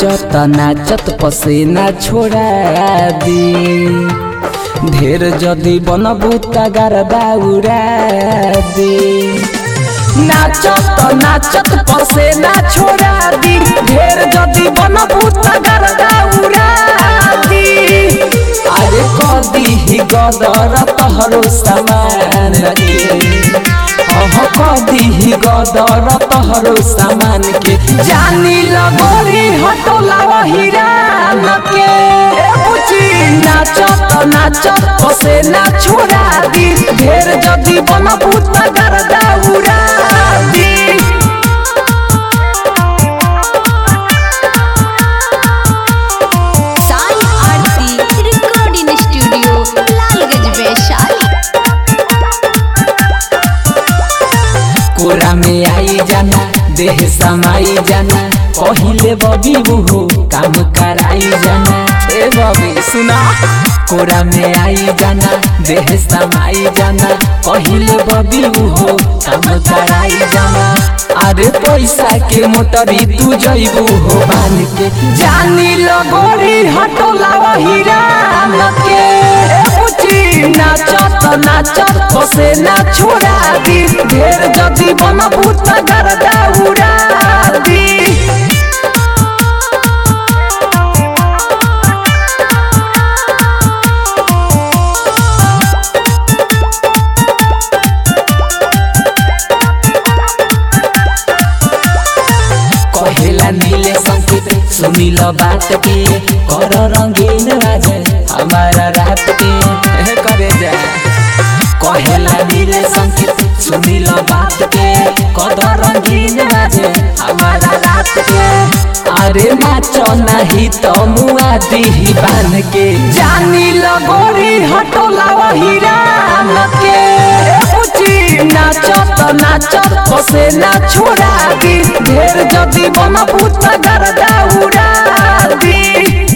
नाचत नाचत पसेना छोड़ा दी ढेर जदी बनबू तगर दाउरा दी नाचत नाचत पसेना छोड़ा दी ढेर जदी बनबू तगर दाउरा दी अरे कदी ही गदर तहरो समान के अह कदी ही गदर तहरो सामान के जानी लगोरी हटोला हिरान के ए बुची नाचत नाचत पसे ना छोड़ा दी ढेर जदी बनबू तगर दाउरा दी साई आरती रिकॉर्डिंग स्टूडियो लालगंज वैशाली कोरा में आई जाना देह समाई जाना पहिले बबी बुहू काम कराई जाना ए बबी सुना कोरा में आई जाना देह समाई जाना पहिले बबी बुहू काम कराई जाना अरे पैसा के मोटरी तू जइबू हो बान के जानी लगोरी हटोला हिरान के ए बुची नाचत नाचत पसे ना छोड़ा दी ढेर जदी बनबू तगर दाउरा दी कहेला नीले संकेत सुनिल बात के कर रंगीन राजे हमारा रात के ए करे जा कहेला नीले संकेत सुनिल बात के कर रंगीन राजे हमारा रात के अरे नाचो नहीं तो मुआ दी बान के जानी लगोरी हटोला हिरान के ए बुची नाचत नाचत पसे ना छोड़ा दी ढेर जदी बनबू तगर दाउरा दी